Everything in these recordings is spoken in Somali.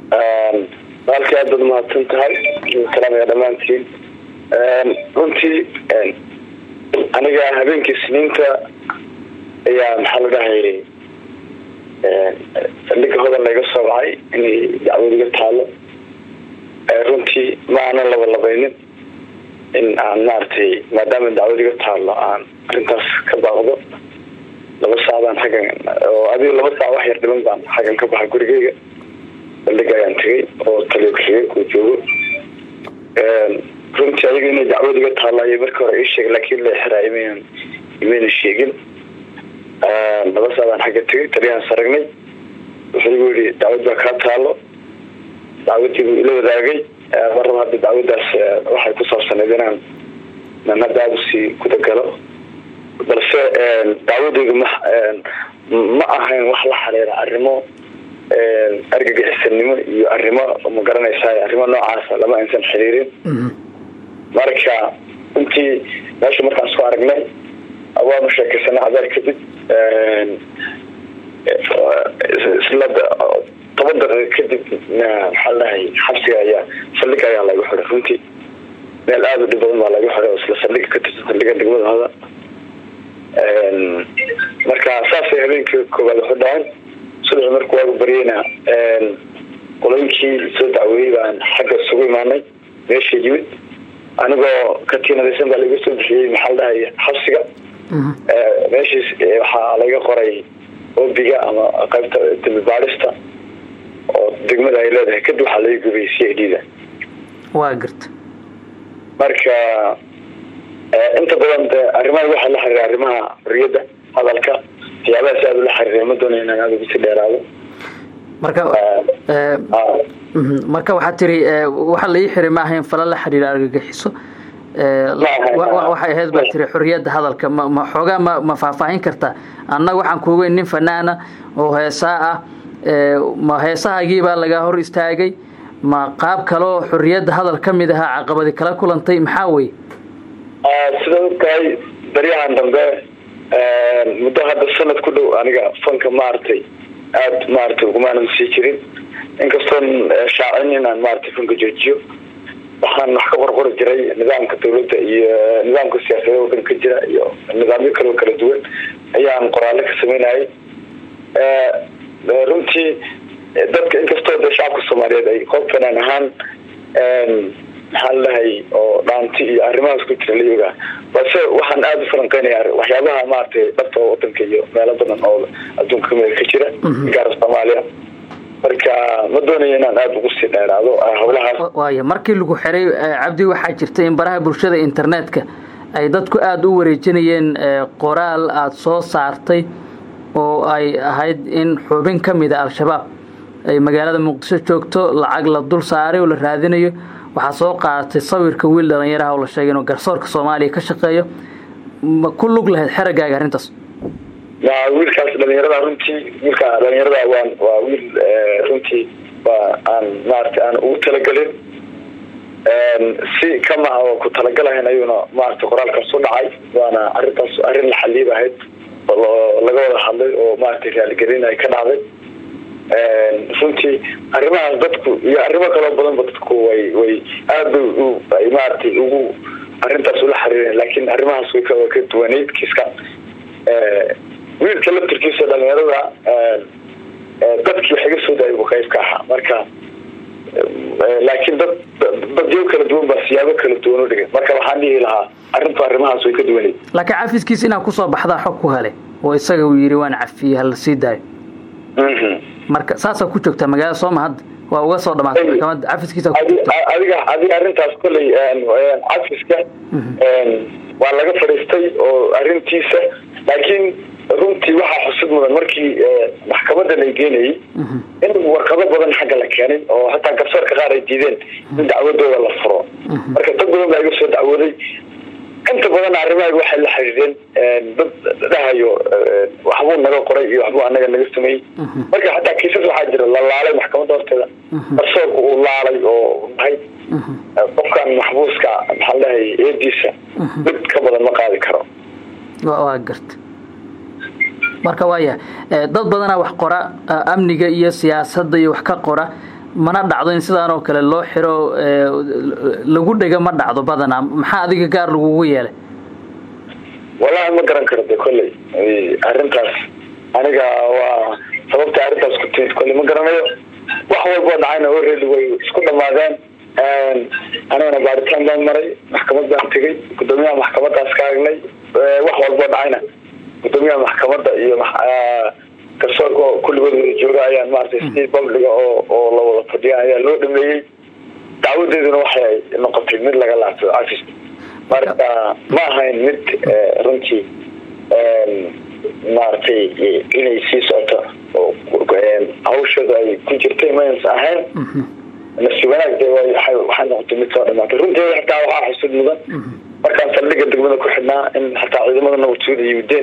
halkii aad baad umahadsan tahay salaamaya dhammaantiin runtii aniga habeenkii siniinta ayaa maxaa la dhahay saldhiga hodan layga soo wacay inay dacwad iga taalo runtii ma aanan labalabaynin in aan maaragtay maadaama dacwad iga taalo aan arrintaas ka baaqdo laba saacdaan xaggan oo adigo laba saac wax yar dhiban baan xaggan ka baxa gurigeyga saldhiga ayaan tegay oo taliyo kaxigay kuu joogo runtii ayaga inay dacwad iga taalo ayay markii hore ii sheegay laakiin la xiraay imaynan imayna sheegin laba saacdaan xagga tegay taliyahaan saragnay wuxuu igu yihi dacwad baa kaa taalo dacwadii buu ila wadaagay marraba hadda dacwadaas waxay ku saabsaneyd inaan nan hadda aada usii gudagalo balse dacwadeydu ma ma ahayn wax la xiriira arrimo argagixisanimo iyo arrimo ma garanaysaa arrimo noocaasa lama aysan xiriirin marka runtii meesha markaan isku aragnay waanu sheekaysanay cadeer kadib isla toban daqiiqa kadib maxaa ladhahay xabsiga ayaa saldhiga ayaa lagu xiray runtii meel aada u dhib badan baa lagu xiray oo isla saldhiga ka tirsan saldhiga degmada hoda marka saasay habeenkii koowaad waxu dhacan subaxi marku waagu baryeyna qolooyinkii soo dacweeyey baan xagga isugu imaanay meesha yimid anigoo katiinadaysan baa laiga soo bixiyey maxaa la dhahay xabsiga meeshiis waxaa laga qoray obiga ama qaybta dambi baadhista oo degmada ay leedahay kadib waxaa laga gubiyey c i d da waa garta marka inta badan de arrimaha waxaa la xiriira arrimaha xorriyadda hadalka waxyaabahaas aada ula xiriira ma doonay inaan aada ugu sii dheeraado marka marka waxaa tiri waxa la ii xiray ma ahayn fala la xiriira argagixiso waxay ahayd baa tiri xorriyadda hadalka ma xoogaa ma ma faahfaahin kartaa annaga waxaan kuugeyn nin fanaana oo heesaa ah ma heesahaagii baa laga hor istaagay ma qaab kaleo xorriyadda hadal ka mid ahaa caqabadi kala kulantay maxaa weye sida og tahay baryahan dambe muddo hadda sanad ku dhow aniga fanka maaragtay aada maaragtay ugumaanan sii jirin inkastoon shaacin inaan maaragtay fanka joojiyo waxaan wax ka qorqori jiray nidaamka dawladda iyo nidaamka siyaasadda wadanka ka jira iyo nidaamyo kaleo kala duwan ayaan qoraallo ka sameynayay runtii dadka inkastoo de shacabka soomaaliyeed ay qoob fanaan ahaan maxaa la dhahay oo dhaanti iyo arrimahaas ku jira layogaa balse waxaan aada u falanqeynaya waxyaabaha maaragtay dhabta wadanka iyo meelo badan oo adduunka kamida ka jira gaara soomaaliya marka ma doonayo inaan aada ugu sii dheeraado howlahaas waaya markii lagu xiray cabdi waxaa jirta in baraha bulshada internetka ay dadku aada u wareejinayeen qoraal aada soo saartay oo ay ahayd in xubin ka mida al-shabaab ay magaalada muqdisho joogto lacag la dul saaray oo la raadinayo waxaa soo qaadatay sawirka wiil dhalinyaraha oo la sheegay inuu garsoorka soomaaliya ka shaqeeyo ma ku lug lahayd xeragaaga arrintaas wiilkaas dhalinyarada runtii wiilka dhalinyarada waan waa wiil runtii waa aan maarata aan ugu talagelin si kama oo ku talagalahayn ayuuna maarata qoraalkaas u dhacay waana arrintaas arrin la xaliib ahayd laga wada hadlay oo maarata raaligelin ay ka dhacday runtii arrimahaas dadku iyo arrimo kaloo badanba dadku way way aada ay maaragtay ugu arrintaas ula xiriireen laakiin arrimahaas way ka ka duwaneyd kiiska wiilka laftirkiisa dhalinyarada dadkii wax iga soo daayay buu qayb ka ahaa marka laakiin dad dadyo kala duwan baa siyaabo kala duwan u dhigay marka waxaan dhihi lahaa arrintu arrimahaas way ka duwaneyd laakiin cafiskiisa inaa kusoo baxdaa xog ku helay oo isaga uu yidhi waan cafiyey hala sii daayo marka saasaa ku joogtaa magaalada sooma hadda waa uga soo dhamaatay maxkamadda cafiskiisa adiga adiga arrintaas kolley cafiska waa laga fadhiistay oo arrintiisa laakiin runtii waxaa xusid mudan markii maxkamadda la geenayay in warqado badan xagga la keenay oo hataa garsoorka qaar ay diideen in dacwadooda la furo marka dad badan baa iga soo dacwooday inta badan arrimaha waxay la xiriireen dad dhahayo waxbuu naga qoray iyo waxbuu anaga naga sameeyey marka xataa kiisas waxaa jira la laalay maxkamadda horteeda garsoorka uu laalay oo mahay qofkan maxbuuska maxaa la dhahay eediisa mid ka badan ma qaadi karo waa garta marka waaya dad badanaa wax qora amniga iyo siyaasadda iyo wax ka qora mana dhacdo in sidaan oo kale loo xiro lagu dhega ma dhacdo badanaa maxaa adiga gaar lagugu yeelay wallahi ma garan karo de kolley arrintaas aniga waa sababta arrintaas ku timid kolley ma garanayo wax walboo dhacayna already way isku dhamaadeen anigana baaritaan baan maray maxkamad baan tegey guddoomiyaha maxkamadaas ka agnay wax walboo dhacayna guddoomiyaha maxkamadda iyo garsoorka kulligood wada jooga ayaan maratay si babliga oo oo la wada fadhiya ayaa loo dhameeyey dacwadeeduna waxay noqotay mid laga laabto cafis marka ma ahayn mid runtii maaragtay inay sii socoto hawshooda ay ku jirtay maysa ahayn nafsi wanaag de waxay noqotay mid soo dhamaatay runteeda xataa waxaa xusud mudan markaan saldhiga degmada ku xidhnaa in xataa ciidamada nabadsuuda yimideen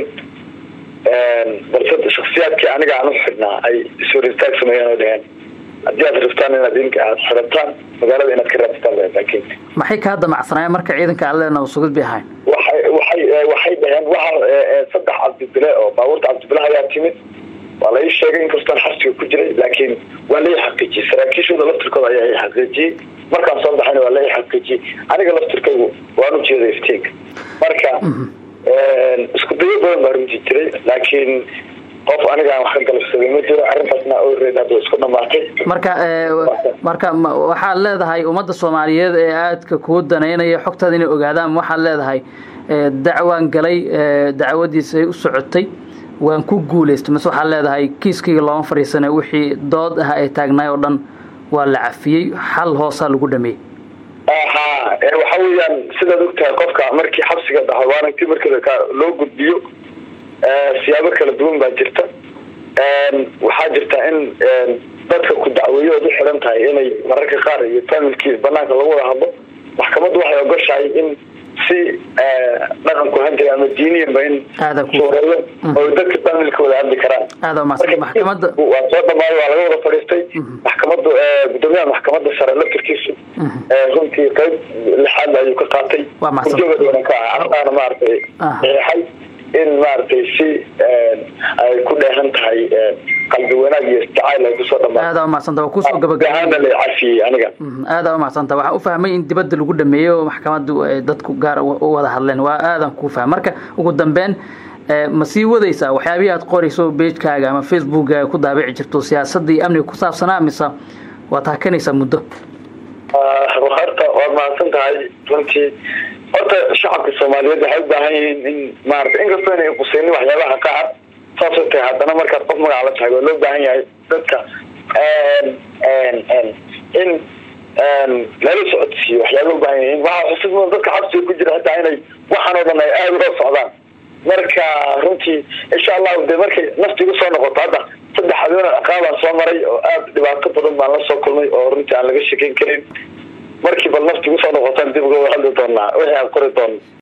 balse shaksiyaadkii aniga aan u xidhnaa ay iswaristaag sameeyeen oo dheheen haddii aad rabtaan inaad idinka aad xirataan magaalada inaad ka raadsataan laakiin maxay kaa damacsanaayen marka ciidanka alle nabasugid bay ahayn waxay waxay waxay dhaheen waxa saddex cabdibile oo baabuurta cabdibile ayaa timid waa la ii sheegay inkastoon xabsiga ku jiray laakiin waa la ii xaqiijiyey saraakiishooda laftirkooda ayaa i xaqiijiyey markaan soo baxayna waa la ii xaqiijiyey aniga laftirkaygu waan u jeeday iftiinka marka isku dayo badan baa runtii jiray laakiin qof anigaan wax ka galabsaday ma jiro arrintaasna oreed hadda isku dhamaatay marka marka waxaad leedahay ummadda soomaaliyeed ee aadka kuu danaynaya xogtaada inay ogaadaan waxaad leedahay dacwaan galay dacwadiisa ay u socotay waan ku guulaystay mase waxaad leedahay kiiskayga looma fadhiisana wixii dood ah ay taagnaay oo dhan waa la cafiyey xal hoosaa lagu dhameeyey ha waxa weeyaan sidaad ogtahay qofka markii xabsiga dhaxo waaranti markii loo gudbiyo siyaabo kala duwan baa jirta waxaa jirta in dadka ku dacweeyo ood u xiran tahay inay mararka qaar iyo familkii banaanka lagu wada hadlo maxkamaddu waxay ogoshahay in si dhaqanku ahaan jira ama diiniyanba in suureeyo oo dadka familka wada hadli karaan maxkamada waa soo dhamaaday waa laga wada fadhiistay maxkamaddu guddoomiyaha maxkamadda sare laftirkiisu runtii qayb lixaad ayuu ka qaatay ujogadoona ka ah ardaana maaragtay eexay in maaragtay si ay ku dheehan tahay qalbi wanaag iyo jacayl ay kusoo dhamaatay aada umadsanta waa kusoo gabagabaana la cafiyey aniga aada umadsanta waxaan u fahmay in dibadda lagu dhameeyey oo maxkamaddu ay dadku gaar u wada hadleen waa aadan kuu fahmay marka ugu dambeyn ma sii wadaysaa waxyaabihii aad qorayso beejkaaga ama facebookkaaga ku daabici jirto siyaasadda iyo amniga ku saabsanaa mise waad hakanaysaa muddo horta waad mahadsan tahay runtii horta shacabka soomaaliyeed waxay u baahan yihiin in maarata inkastoo inay qusaynin waxyaabaha qaar saasoo tahay haddana markaad qof magaca la tahay waa loo baahan yahay dadka in lala socodsiiyo waxyaaba u baahan yihiin waxaa xusid mudan dadka xabsiga ku jira hataa inay waxaan oo dhan ay aada uga socdaan marka runtii insha allahu de markay naftigu soo noqoto hadda saddex habeen aqaabaan soo maray oo aada dhibaato badan baan la soo kulmay oo runtii aan laga shekeyn karin markii bal naftigu soo noqotaan dib uga hadli doonaa wixii aan qori doona